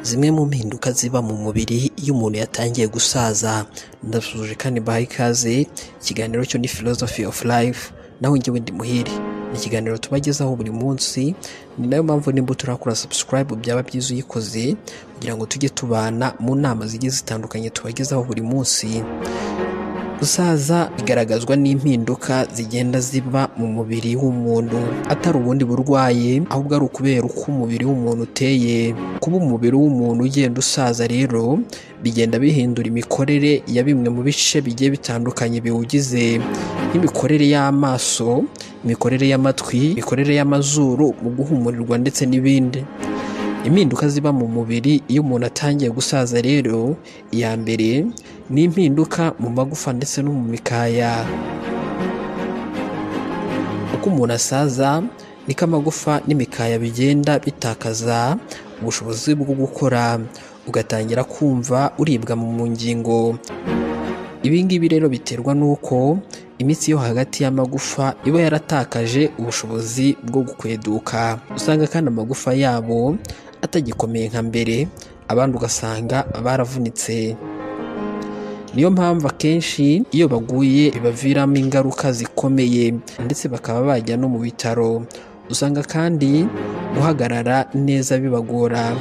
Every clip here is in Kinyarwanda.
zimwe mu mpinduka ziba mu mubiri iyo umuntu yatangiye gusaza ndasuhuje kandi baha ikaze ikiganiro cyo ni philosophy of life nawe njyewe ndi muhire ni ikiganiro tubagezaho buri munsi ni nayo mpamvu nimba turakora subscribe byaba byiza uyikoze kugira ngo tujye tubana mu nama zigiye zitandukanye tubagezaho buri munsi gusaza bigaragazwa n'impinduka zigenda ziba mu mubiri w'umuntu atari ubundi burwaye ahubwo ari ukubera uko umubiri w'umuntu uteye kuba umubiri w'umuntu ugenda usaza rero bigenda bihindura imikorere ya bimwe mu bice bigiye bitandukanye biwugize nk'imikorere y'amaso imikorere y'amatwi imikorere y'amazuru mu guhumurirwa ndetse n'ibindi impinduka ziba mu mubiri iyo umuntu atangiye gusaza rero iya mbere ni impinduka mu magufa ndetse no mu mikaya uko umuntu asaza niko amagufa n'imikaya bigenda bitakaza ubushobozi bwo gukora ugatangira kumva uribwa mu ngingo ibi ngibi rero biterwa n'uko imitsi yo hagati y'amagufa iba yaratakaje ubushobozi bwo gukweduka usanga kandi amagufa yabo atagikomeye nka mbere abandi ugasanga baravunitse niyo mpamvu akenshi iyo baguye bibaviramo ingaruka zikomeye ndetse bakaba bajya no mu bitaro usanga kandi guhagarara neza bibagora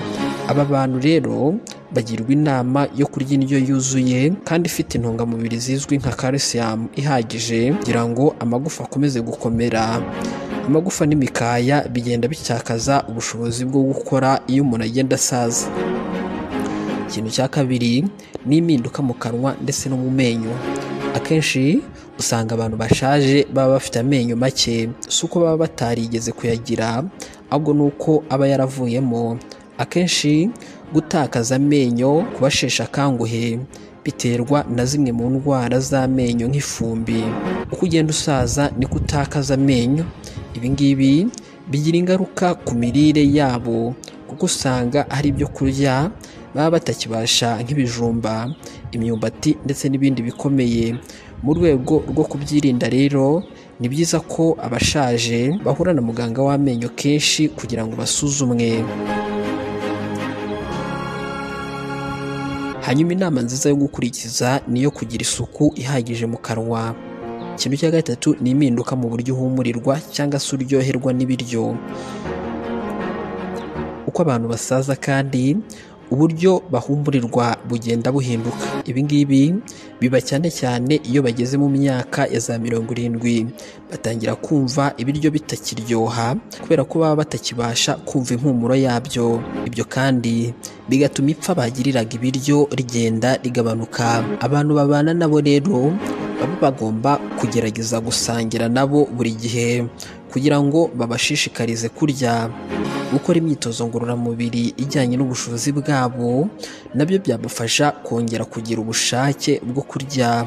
aba bantu rero bagirwa inama yo kurya indyo yuzuye kandi ifite intungamubiri zizwi nka calcium ihagije kugira ngo amagufa akomeze gukomera amagufa n'imikaya bigenda bitakaza ubushobozi bwo gukora iyo umuntu agenda asaza ikintu cya kabiri ni impinduka mu kanwa ndetse no mu menyo akenshi usanga abantu bashaje baba bafite amenyo make si uko baba batarigeze kuyagira ahubwo ni uko aba yaravuyemo akenshi gutakaza amenyo ku basheshe akanguhe biterwa na zimwe mu ndwara z'amenyo nk'ifumbi uko ugenda usaza niko utakaza amenyo ibi ngibi bigira ingaruka ku mirire yabo kuko usanga hari ibyo kurya baba batakibasha nk'ibijumba imyumbati ndetse n'ibindi bikomeye mu rwego rwo kubyirinda rero ni byiza ko abashaje bahura na muganga w'amenyo kenshi kugira ngo basuzumwe hanyuma inama nziza yo gukurikiza ni iyo kugira isuku ihagije mu kanwa ikintu cya gatatu ni impinduka mu buryo uhumurirwa cyangwa se uryoherwa n'ibiryo uko abantu basaza kandi uburyo bahumurirwa bugenda buhinduka ibi ngibi biba cyane cyane iyo bageze mu myaka ya za mirongo irindwi batangira kumva ibiryo bitakiryoha kubera ko baba batakibasha kumva impumuro yabyo ibyo kandi bigatuma ipfa bagiriraga ibiryo rigenda rigabanuka abantu babana nabo rero baba bagomba kugerageza gusangira nabo buri gihe kugira ngo babashishikarize kurya gukora imyitozo ngororamubiri ijyanye n'ubushobozi bwabo nabyo byabafasha kongera kugira ubushake bwo kurya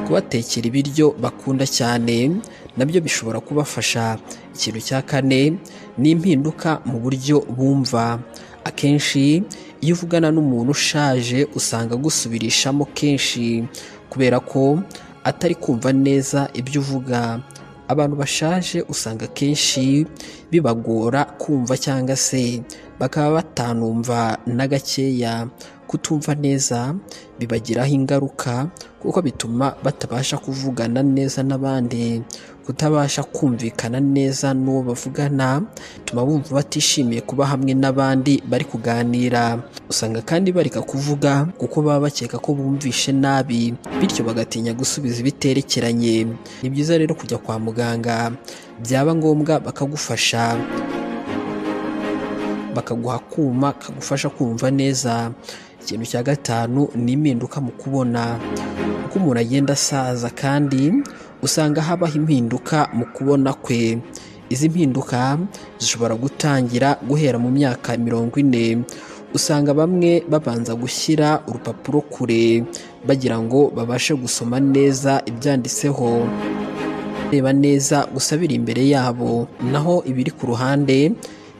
kubatekera ibiryo bakunda cyane nabyo bishobora kubafasha ikintu cya kane ni impinduka mu buryo bumva akenshi iyo uvugana n'umuntu ushaje usanga agusubirishamo kenshi kubera ko atari kumva neza ibyo uvuga abantu bashaje usanga akenshi bibagora kumva cyangwa se bakaba batanumva na gakeya kutumva neza bibagiraho ingaruka kuko bituma batabasha kuvugana neza n'abandi kutabasha kumvikana neza n'uwo bavugana bituma bumva batishimiye kuba hamwe n'abandi bari kuganira usanga kandi bareka kuvuga kuko baba bakeka ko bumvishe nabi bityo bagatinya gusubiza ibiterekeranye ni byiza rero kujya kwa muganga byaba ngombwa bakagufasha bakaguha akuma kagufasha kumva neza ikintu cya gatanu ni impinduka mu kubona uko umuntu agenda asaza kandi usanga habaho impinduka mu kubona kwe izi mpinduka zishobora gutangira guhera mu myaka mirongo ine usanga bamwe babanza gushyira urupapuro kure bagira ngo babashe gusoma neza ibyanditseho bareba neza gusa biri imbere yabo naho ibiri ku ruhande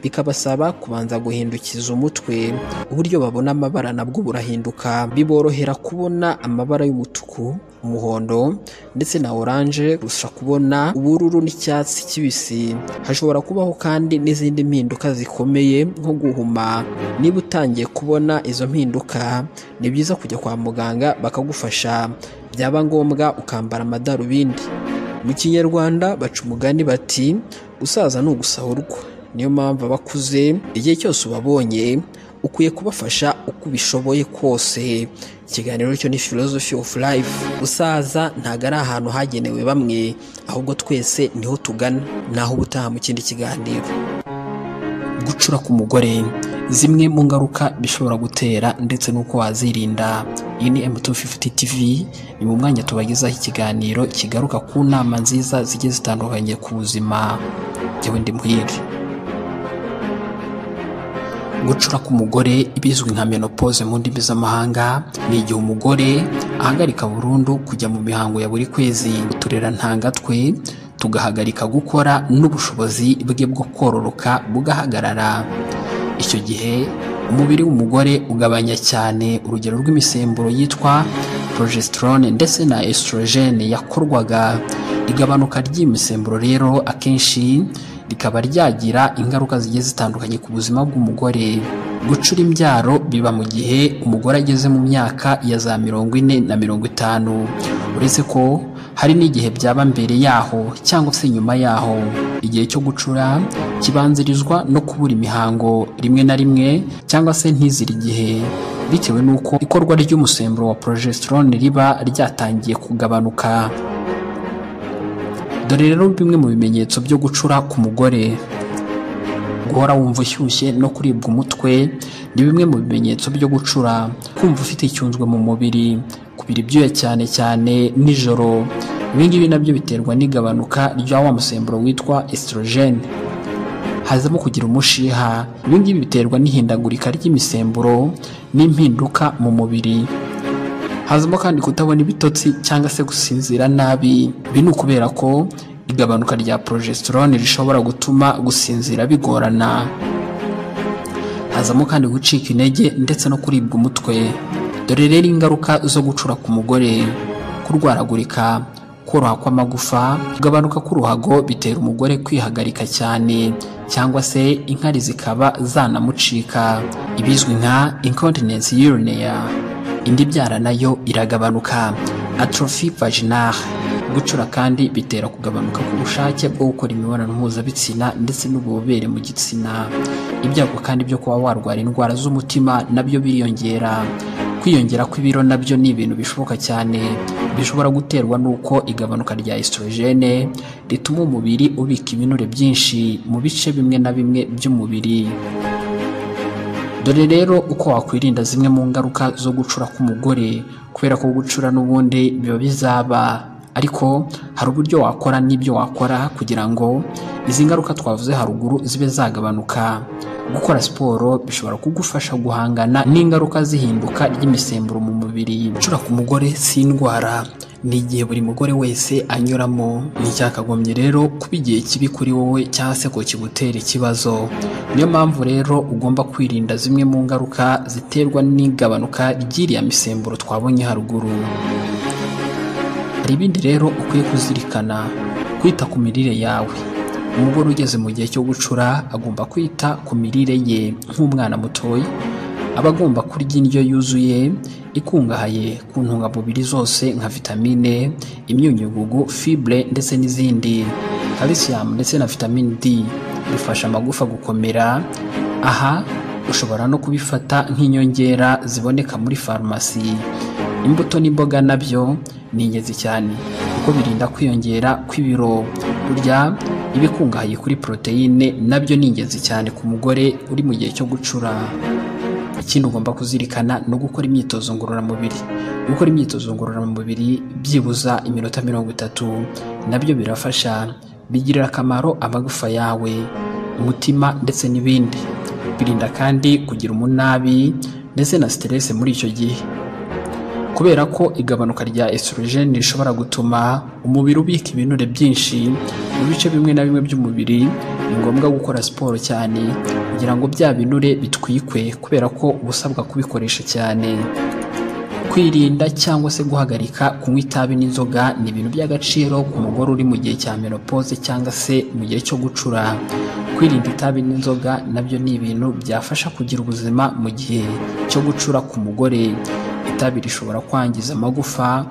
bikabasaba kubanza guhindukiza umutwe uburyo babona amabara nabwo burahinduka biborohera kubona amabara y'umutuku umuhondo ndetse na oranje gusa kubona ubururu n'icyatsi kibisi hashobora kubaho kandi n'izindi mpinduka zikomeye nko guhuma niba utangiye kubona izo mpinduka ni byiza kujya kwa muganga bakagufasha byaba ngombwa ukambara amadarubindi mu kinyarwanda baca umugani bati gusaza ni ugusahurwa niyo mpamvu abakuze igihe cyose ubabonye ukwiye kubafasha uko ubishoboye kose ikiganiro cyo ni philosophy of life gusaza ntabwo ari ahantu hagenewe bamwe ahubwo twese niho tugana naho ubutaha mu kindi kiganiro gucura k'umugore zimwe mu ngaruka bishobora gutera ndetse n'uko wazirinda iyi ni M250 TV ni mu mwanya tubagezaho ikiganiro kigaruka ku nama nziza zigiye zitandukanye ku buzima jyewe ndi muhire gucura k'umugore ibizwi nka menopause mu ndimi z'amahanga ni igihe umugore ahagarika burundu kujya mu mihango ya buri kwezi uturera ntangatwe tugahagarika gukora n'ubushobozi bwe bwo kororoka bugahagarara icyo gihe umubiri w'umugore ugabanya cyane urugero rw'imisemburo yitwa progesterone ndetse na estrogene yakorwaga igabanuka ry'iyi misemburo rero akenshi rikaba ryagira ingaruka zigiye zitandukanye ku buzima bw'umugore gucura imbyaro biba mu gihe umugore ageze mu myaka ya za mirongo ine na mirongo itanu uretse ko hari n'igihe byaba mbere yaho cyangwa se nyuma yaho igihe cyo gucura kibanzirizwa no kubura imihango rimwe na rimwe cyangwa se ntizire igihe bitewe n'uko ikorwa ry'umusemburo wa progesterone riba ryatangiye kugabanuka dore rero bimwe mu bimenyetso byo gucura ku mugore guhora wumva ushyushye no kuribwa umutwe ni bimwe mu bimenyetso byo gucura kumva ufite icyunzwe mu mubiri kubira ibyuya cyane cyane nijoro ibingibi nabyo biterwa n'igabanuka rya wa musemburo witwa estrogene hazamo kugira umushiha ibingibi biterwa n'ihindagurika ry'imisemburo n'impinduka mu mubiri hazamo kandi kutabona ibitotsi cyangwa se gusinzira nabi ibi ni ukubera ko igabanuka rya progesterone rishobora gutuma gusinzira bigorana hazamo kandi gucika intege ndetse no kuribwa umutwe dore rero ingaruka zo gucura ku mugore kurwaragurika koroha kw'amagufa kugabanuka k'uruhago bitera umugore kwihagarika cyane cyangwa se inkari zikaba zanamucika ibizwi nka incontinence urinary indi byara nayo iragabanuka atrophy vaginal gucura kandi bitera kugabanuka k'ubushake bwo gukora imibonano mpuzabitsina ndetse n'ububobere mu gitsina ibyago kandi byo kuba warwara indwara z'umutima nabyo biriyongera kwiyongera kw'ibiro nabyo ni ibintu bishoboka cyane bishobora guterwa n'uko igabanuka rya estrogene rituma umubiri ubika ibinure byinshi mu bice bimwe na bimwe by'umubiri dore rero uko wakwirinda zimwe mu ngaruka zo gucura k'umugore kubera ko gucura n'ubundi biba bizaba ariko hari uburyo wakora n'ibyo wakora kugira ngo izi ngaruka twavuze haruguru zibe zagabanuka gukora siporo bishobora kugufasha guhangana n'ingaruka z'ihinduka ry'imisemburo mu mubiri gucura ku mugore si indwara ni igihe buri mugore wese anyuramo nticyakagombye rero kuba igihe kibi kuri wowe cyangwa se ko kigutera ikibazo niyo mpamvu rero ugomba kwirinda zimwe mu ngaruka ziterwa n'igabanuka ry'iriya misemburo twabonye haruguru hari ibindi rero ukwiye kuzirikana kwita ku mirire yawe umugore ugeze mu gihe cyo gucura agomba kwita ku mirire ye nk'umwana mutoya aba agomba kurya indyo yuzuye ikungahaye ku ntungamubiri zose nka vitamine imyunyugugu fibre ndetse n'izindi calcium ndetse na vitamine D bifasha amagufa gukomera aha ushobora no kubifata nk'inyongera ziboneka muri farumasi imbuto n'imboga nabyo ni ingenzi cyane kuko birinda kwiyongera kw'ibiro burya ibikungahaye kuri poroteyine nabyo ni ingenzi cyane ku mugore uri mu gihe cyo gucura ikindi ugomba kuzirikana no gukora imyitozo ngororamubiri gukora imyitozo ngororamubiri byibuza iminota mirongo itatu nabyo birafasha bigirira akamaro amagufa yawe umutima ndetse n'ibindi birinda kandi kugira umunabi ndetse na siteresi muri icyo gihe kubera ko igabanuka rya estrogene rishobora gutuma umubiri ubika ibinure byinshi mu bice bimwe na bimwe by'umubiri ni ngombwa gukora siporo cyane kugira ngo bya binure bitwikwe kubera ko uba usabwa kubikoresha cyane kwirinda cyangwa se guhagarika kunywa itabi n'inzoga ni ibintu by'agaciro ku mugore uri mu gihe cya menopause cyangwa se mu gihe cyo gucura kwirinda itabi n'inzoga nabyo ni ibintu byafasha kugira ubuzima mu gihe cyo gucura ku mugore itabi rishobora kwangiza amagufa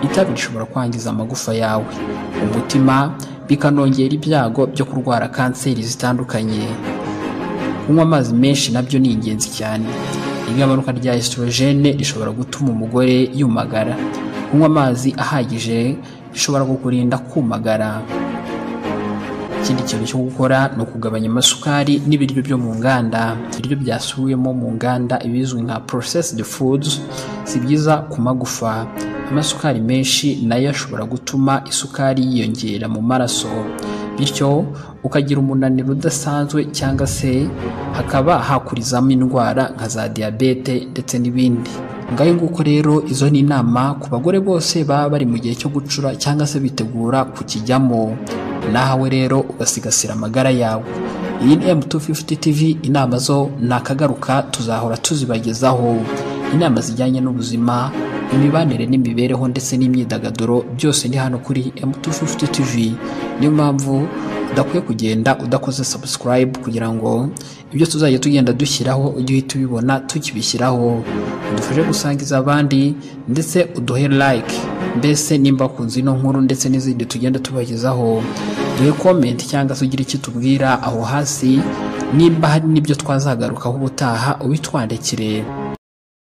itabi rishobora kwangiza amagufa yawe umutima bikanongera ibyago byo kurwara kanseri zitandukanye kunywa amazi menshi nabyo ni ingenzi cyane igabanuka rya esitorogene rishobora gutuma umugore yumagara kunywa amazi ahagije bishobora kukurinda kumagara ikindi kintu cyo gukora ni ukugabanya amasukari n'ibiryo byo mu nganda ibiryo byasubiwemo mu nganda ibizwi nka processed foods si byiza ku magufa amasukari menshi nayo ashobora gutuma isukari yiyongera mu maraso bityo ukagira umunaniro udasanzwe cyangwa se hakaba hakurizamo indwara nka za diyabete ndetse n'ibindi ngaho nguko rero izo ni inama ku bagore bose baba bari mu gihe cyo gucura cyangwa se bitegura kukijyamo nawe rero ugasigasira amagara yawe iyi ni M250 TV inama zo nakagaruka tuzahora tuzibagezaho inama zijyanye n'ubuzima imibanire n'imibereho ndetse n'imyidagaduro byose ni hano kuri M250 TV niyo mpamvu udakwiye kugenda udakoze subscribe kugira ngo ibyo tuzajya tugenda dushyiraho ujye uhita ubibona tukibishyiraho udufashe gusangiza abandi ndetse uduhe like mbese nimba wakunze ino nkuru ndetse n'izindi tugenda tubagezaho duhe comment cyangwa se ugire icyo tubwira aho hasi nimba hari n'ibyo twazagarukaho ubutaha ubitwandikire